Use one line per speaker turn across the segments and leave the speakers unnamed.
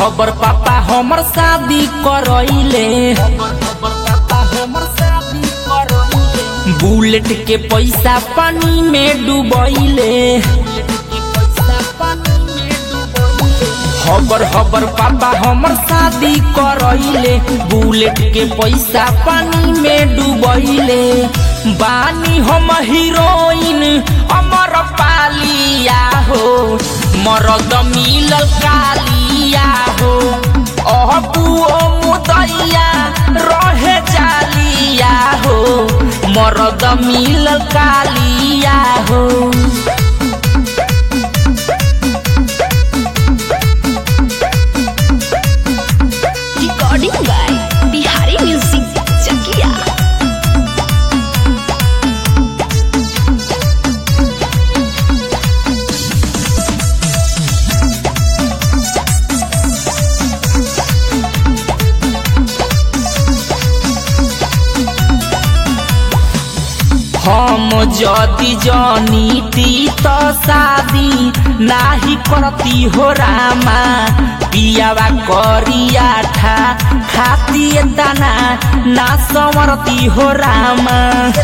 खबर पापा हमर शादी करैले बुलेट के पैसा पानी में डूबैले हबर हबर पापा हमर शादी करैले बुलेट के पैसा पानी में डूबैले बानी हम हीरोइन अमर पालिया हो मरद मिलल कालिया हो अहबू ओ मुदैया रहे जालिया हो मरद मिलल कालिया हो
Recording by Bihari Music Chakia.
हम जदि जनीती त शादी नाही करती हो रामा पियावा करिया ठा खाती दाना ना संवरती हो रामा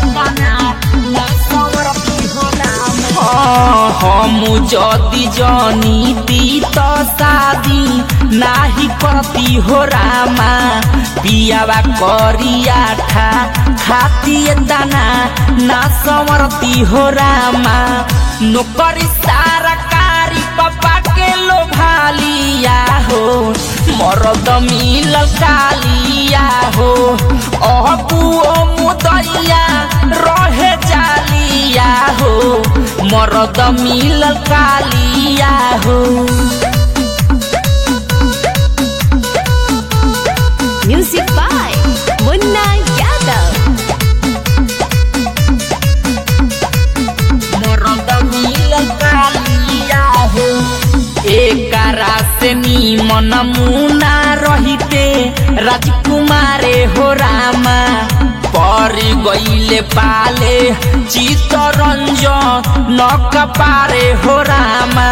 हाँ, हम जदि जनीती त शादी नाही करती हो रामा पियावा करिया ठा खाती दाना ना संवरती हो रामा नौकरी सारा कारी पापा के लोभालिया हो मरद मिलल कालिया हो अहबू ओ मुदैया रहे जालिया हो मरद मिलल कालिया हो
Music by Munna Yadav.
मरद मिलल कालिया हो एकरा से निमन मुना रहिते राजकुमारे हो रामा पर गईले पाले चितरंज नक पारे हो रामा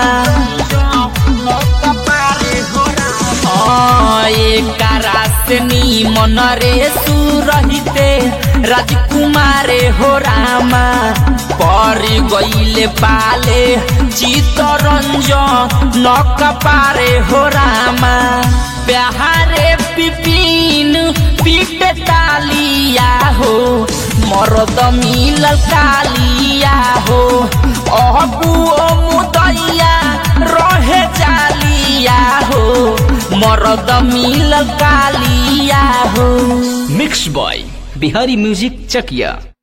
हाँ, एकरा से निमन रे सुरहिते राजकुमारे हो रामा पर गईले पाले चितरंज नक पारे हो रामा प्यारे पिपिन पीट तालिया हो मरद मिलल कालिया हो अहबू ओ मुदैया रहे जालिया हो मरद मिलल कालिया हो
मिक्स बॉय बिहारी म्यूजिक चकिया